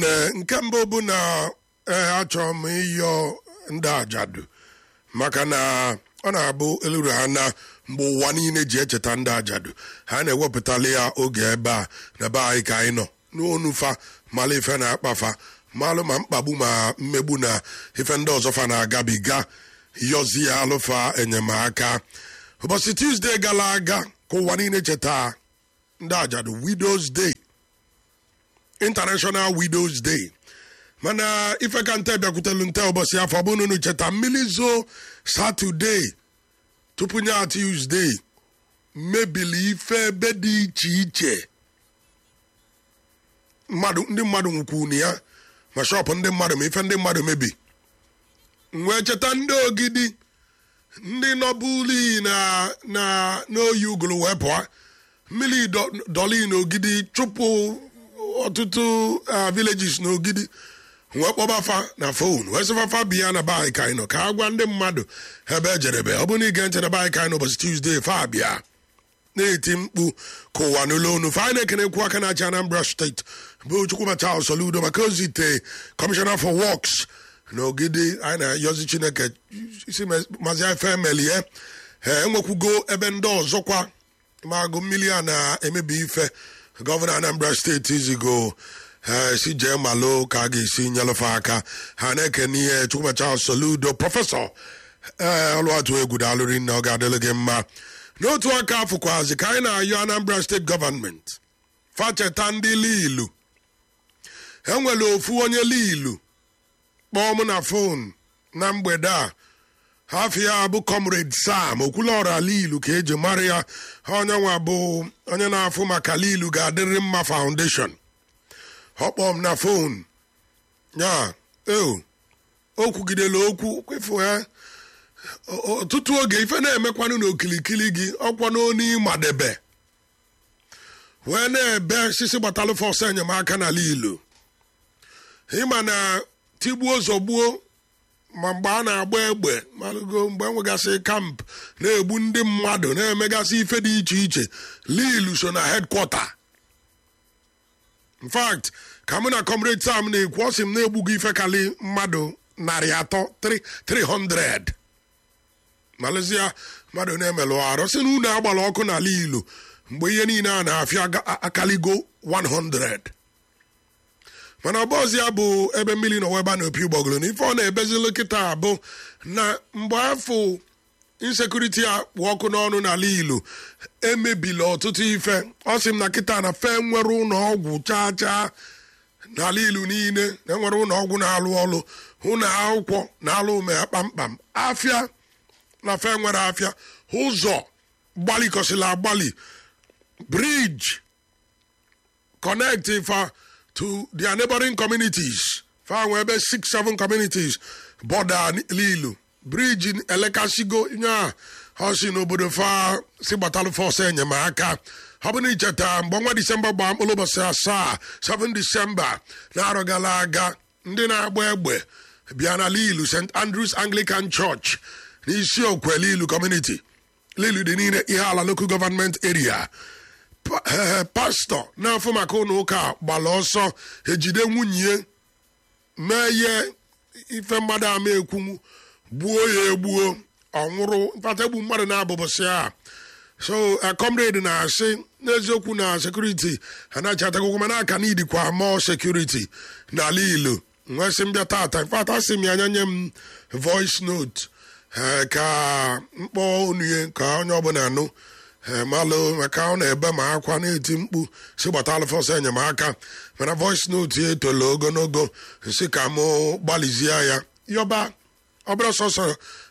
ụmụnne nke mbụ bụ na ee achọrọ m ịyọ ndị ajadu maka na ọ na-abụ eluru ha na mgbe ụwa niile ji echeta ndị ajadu ha na-ewepụtali ya oge ebe a na be anyị ka anyị nọ n'onu fa malụ ife na-akpafa malụ ma mkpagbu ma mmegbu na ife ndị ọzọ fa na-agabiga yọzi ya alụfa enyemaka ụbọchị tuzdee gara aga ka ụwa niile cheta ndị ajadu widows day international widows day mana ife ka nte bịakwutelu nte ụbọchị afọ bụ nunu cheta mmiri zoo satọde tupu nya tuzdee mebili ife ebe dị iche iche mmadụ ndị mmadụ nwukwunu ya ma shọpụ ndị mmadụ ma ife ndị mmadụ mebi wee cheta ndị ogidi ndị nọbuli na na n'oyi uguru wee pụọ mmiri dọli n'ogidi chụpụ ọtụtụ villages n'ogidi wee kpọbafa na fon wee sịfafa biya na be ka anyị nọ ka a gwa ndị mmadụ ebe ejerebe ọ bụrụ na ige ntị na be ka anyị nọ ụbọchị tuzdee fa bịa na-eti mkpu ka ụwa n'ụlọ onu fa anyị na-ekenekwu aka na-achị anambra steeti bụ chukwumacha soludo maka ozite kọmishọna for works na ogidi anyị na-ayọzi chineke isi mazi efe emelie enwekwugo ebe ndị ọzọkwa ma agụ mmiri a na-emebi ife gọvanọ anambra steeti izigo si jee malụ ka a ga-esi nyelụfe aka ha na-ekene ihe chukwumacha soludo prọfesọ ee ọlụatụ egwu daalụri nna ọ ga-adịrị gị mma n'otu aka afụkwazi ka anyị na-ayọ anambra steeti gọvanmenti facheta ndị liilu enwere ofu onye liilu kpọọ m na fon na mgbede a hafi ya bụ comrade sam okwulọra liilu ka eji mara ya onye nwa bụ onye na-afụ maka liilu ga-adịrị mma foundation ọ kpọọ m na fon ya eo o kwugidela okwu kwefu ya ọtụtụ oge ife na-emekwanụ n'okilikili gị ọkwa n'onu ịmadebe wee na-ebe sisi gbatalụ fọs enyemaka n'ala ilo ịma na tigbuo zọgbuo ma mgbe a na-agba egbe malụgo mgbe enwegasị kamp na-egbu ndị mmadụ na-emegasị ife dị iche iche lilu so na hedkwọta in fact ka mụ na comrade sam na-ekwu ọ sị m na-egbugo ife kali mmadụ narị atọ 300 malụzia mmadụ na-emelụ arụ sị na unu agbara ọkụ n'ala ilo mgbe ihe niile a na-afịa akaligo 100 mana ọbọzi ya bụ ebe mmiri na weba na opi gbọgoro na ife ọ na-ebezili kịta bụ na mgbe afọ insekuriti a kpụ ọkụ n'ọnụ n'ala ilo emebila ọtụtụ ife ọ sị m na kịta na fe nwere ụlọ ọgwụ chaa chaa n'ala ilu niile na enwere ụlọ ọgwụ na-alụ ọlụ ụlọ akwụkwọ na-alụ ume ya kpamkpam afịa na fe nwere afịa ụzọ gbalikọsịla agbalị briji connect fa to their neighboring communities fa nwe ebe six seven communities border lilu briji elekasigo nya ha si n'obodo fa si gbatalụ fọs enyemaka ọ bụ na icheta mgbe ọnwa disemba gbaa mkpụrụ ụbọchị asaa 7 disemba na-arọ gara aga ndị na-agba egbe bịa na lilu st andrews anglican church n'isi okwe lilu community lilu dị niile ihe ala local government area pastọ na-afụ maka ụlọ ụka gbara ọsọ ejide nwunye mee ihe ife mmadụ ama ekwunwu gbuo ya egbuo ọnwụrụ mkpata egbu mmadụ na-abụbụsị a so comrade na-asị n'eziokwu na sekuriti anachatakokwu mana aka n'idikwa mọọ sekuriti n'ala ilo nwesị mbịa tata mfata asị m ya anya nye m voice note ka mkpọ onye ka onye ọbụla nụ malụ maka ọ na-ebe ma akwa na-eti mkpu si gbata alụfọsọ enyemaka mana voice note ya etola ogologo si ka mụ gbalịzie ya yọba ọbụla sọsọ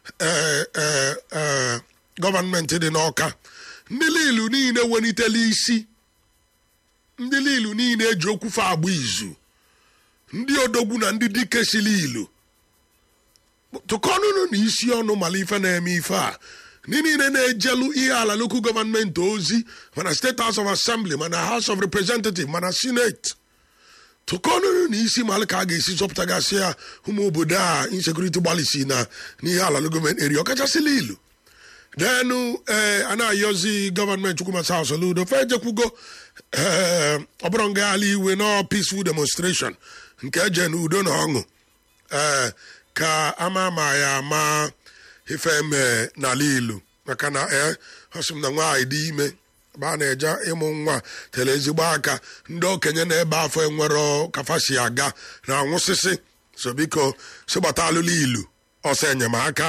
gọọmenti dị n'ọka ndị lilu niile welitela isi ndị lilu niile eji okwufe agba izu ndị odogwu na ndị dike sili ilu tụkọnụnụ na isi ọnụ mala ife na-eme ife a ndị niile na-ejelu ihe ala lokal gọọmenti ozi mana steeti house of assembly mana house of representative mana senate tụkọnụnụ na isi malụ ka a ga-esi zọpụtagasị ya ụmụ obodo a insekuriti gbalịsi na n'ihe ala gọọmenti eri ọkachasịla ilu denu ee a na-ayọzi gọọmenti chukwuma saus ludo fe ejekwugo ee ọ bụrụ ngagharị iwe nọ peaceful demonstration nke eje n'udo na ọṅụ ee ka ama ma ya ama ife eme n'ala ilu maka na ee ọsị m na nwaanyị dị ime ebe a na-eje ịmụ nwa tere ezigbo aka ndị okenye na-ebe afọ enwero kafasi aga na anwụsịsị so biko si gbata alụlụ ilu ọsọ enyemaka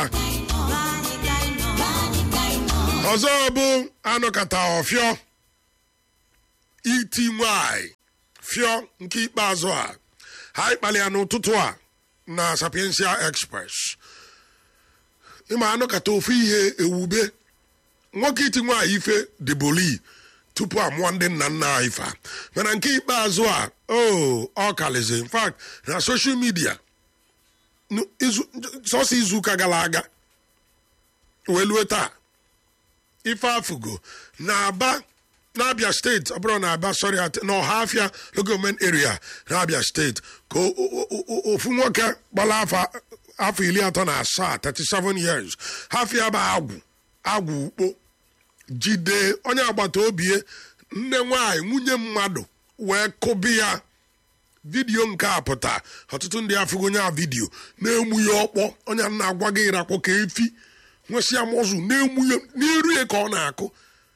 ọzọ bụ anụkata ọfịọ iti nwanyị fịọ nke ikpeazụ a ha ịkpali ya n'ụtụtụ a na sapiensia express ịma anụkata ofu ihe ewube nwoke iti nwaanyị ife dịboli tupu amụọ ndị nna nna anyị fa mana nke ikpeazụ a o ọ kalizi in fact na soshal midia sọsọ izuụka gara aga wee lue taa ife afụgo na-aba n'abia steeti ọ bụrụ na aba sọrị na ọhafịa logoment area n'abia steeti ka ofu nwoke gbara afọ iri atọ na asaa 37 years hafịa bụ agwụ agwụ ukpo jide onye agbata obi nne nwanyị nwunye mmadụ wee kụbi ya vidiyo nke a pụta ọtụtụ ndị afụgo onye a vidiyo na-emu ya ọkpọ onye na-agwa gị ịrakpọ ka efi nwesịa mọzụ na-emu ya n'iru ya ka ọ na-akụ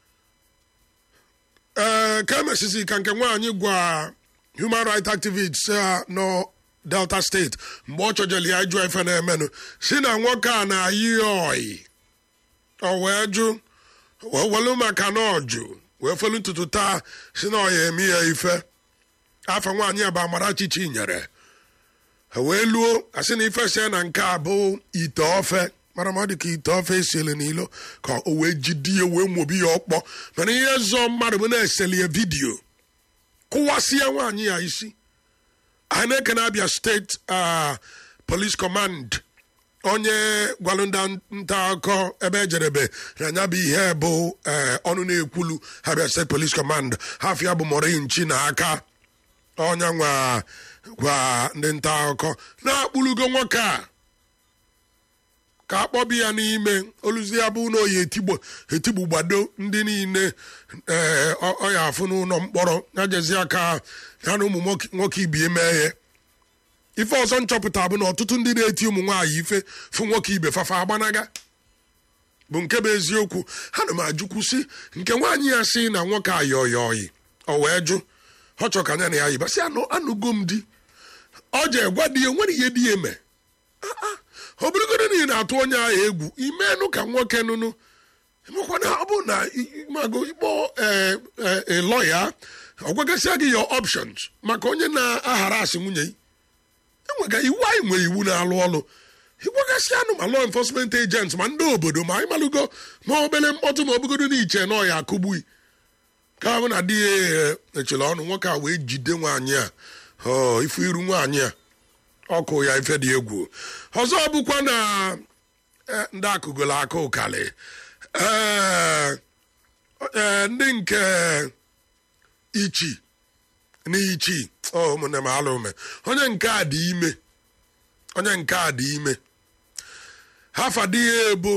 ee ka emesizi ka nke nwaanyị gwa human rights activists nọ delta steeti mgbe ọ chọjere ya ịjụ ife na-emenụ si na nwoke a na-ayị oyi ọ wee jụ welu maka na ọjụ wee felu ntutu taa si na ọ ya eme ya ife afọ nwaanyị a bụ amarachi chinyere wee luo asị na ife sie na nke a bụ ite ofe mara ma ọ dị ka ite ofe esiele n'ilo ka o wee jide ya wee mobi ya ọkpọ mana ihe zọ mmadụ bụ na-eseli ya vidiyo kụwasịa nwaanyị ya isi anyị na-ekene abịa steeti police command onye gwalụ ndị nta akụkọ ebe ejerebe na anya bụ ihe bụ ọnụ na-ekwulu abịa steeti police command hafịa bụ morinchi na aka ọnya nwa gwa ndị nta akụkọ na-akpụlugo nwoke a ka akpọbi ya n'ime oluzi ya bụ na oyi etigbo etigbu gbado ndị niile ọya afụ n'ụlọ mkpọrọ ya jezi aka ya na ụmụ nwoke ibie mee ya ife ọzọ nchọpụta bụ na ọtụtụ ndị na-eti ụmụ nwaanyị ife fụ nwoke ibe fafa agbanaga bụ nke bụ eziokwu ha na m ajụkwu si nke nwaanyị ya si na nwoke a yọọ ya oyi ọ wee jụ ọ chọ ka anya na ya yibasị anụgo m di ọ je gwa di ya nwere ihe di ya eme ọ bụrụgodo na ị na-atụ onye ahụ egwu imenụ ka nwoke nụnụ emekwana ọ bụ na mago ikpọ lọya ọ gwagasịa gị your options maka onye na-aghara asị nwunye enwega iwu anyị nwere iwu na-alụ ọlụ ịgwagasị anụ ma law enforcement agents ma ndị obodo ma anyị malụgo ma obere mkpọtụ ma obugodo na iche na ọya akụgbui ka bụ na di ya echele ọnụ nwoke a wee jide nwaanyị a ifu iru nwaanyị a ọkụ ya ife dị egwu ọzọ bụkwa na ndị akụgolo aka ụkalị ee ndị nke ichi n'ichi ụmụnne m alụ ume onye nke a dị ime onye nke a dị ime hafa dị ya ebu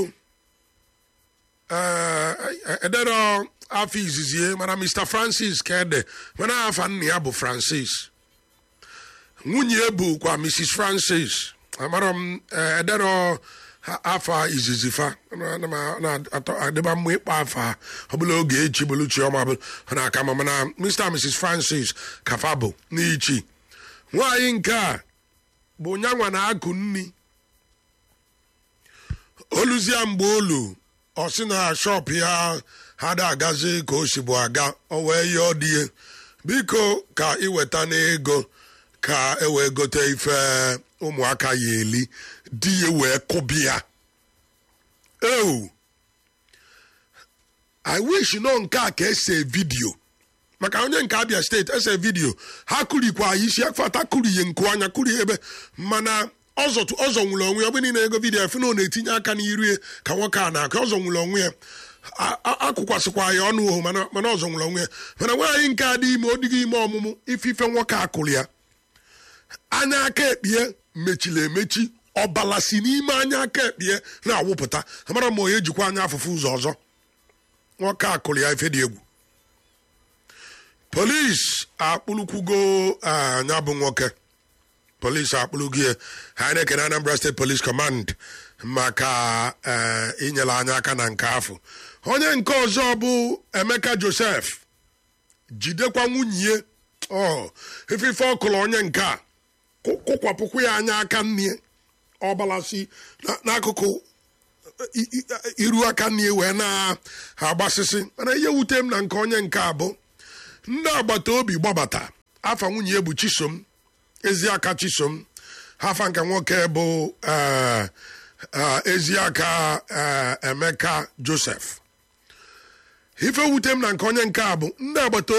edere afọ izizi mana mr francis ka ede mana afa nna ya bụ francis nwunye bụkwa mrs francis amara m edere afa izizi fa na-adịba mma ịkpa afa ọ bụla oge echi bụrụ chioma bụ na aka ma mana mr mrs francis kafa bụ n'ichi nwaanyị nke a bụ nyanwa na-akụ nni oluzia mgbe olu ọ sị na shọp ya ha da agazi ka o si bụ aga o wee yọọ die biko ka iweta n'ego ka e wee gote ife ụmụaka ya eli di ya wee kụbi ya ewu i wish nọ nke a ka ese vidio maka onye nke abia steeti ese vidio ha kurikwa isi afata kuriye nku anya kurie ebe mana ọzọ nwụrụ onwe ya ọ bụ niile ego vidiyo efu na ọ na-etinye aka n'iru ya ka nwoke a na-aka ọzọ nwụrụ onwe ya akụkwasịkwa ya ọnụ ohu mana ọzọ nwụrụ onwe ya mana nwaanyị nke a dị ime ọ dịghị ime ọmụmụ ife ife nwoke a kụrụ ya anya aka ekpie mechiri emechi ọbala si n'ime anya aka ekpie na-awụpụta amara ma onye jikwa anya afụfụ ụzọ ọzọ nwoke a kụrụ ya ife dị egwu polis akpụlụkwugo anya bụ nwoke polis akpụlụgo ya ha na-ekene anambra steeti polis command maka inyere anya aka na nke afọ onye nke ọzọ bụ emeka josef jidekwa nwunye ọ ifife ọkụlụ onye nke a kụkwapụkwu ya anya aka nne ọbalasi n'akụkụ iru aka nne wee na-agbasịsị mana ihe wute m na nke onye nke a bụ ndị agbata obi gbabata afa nwunye bụ chisom eziaka chisom hafa nke nwoke bụ eziaka emeka josef ife wute m na nke onye nke a bụ ndị agbata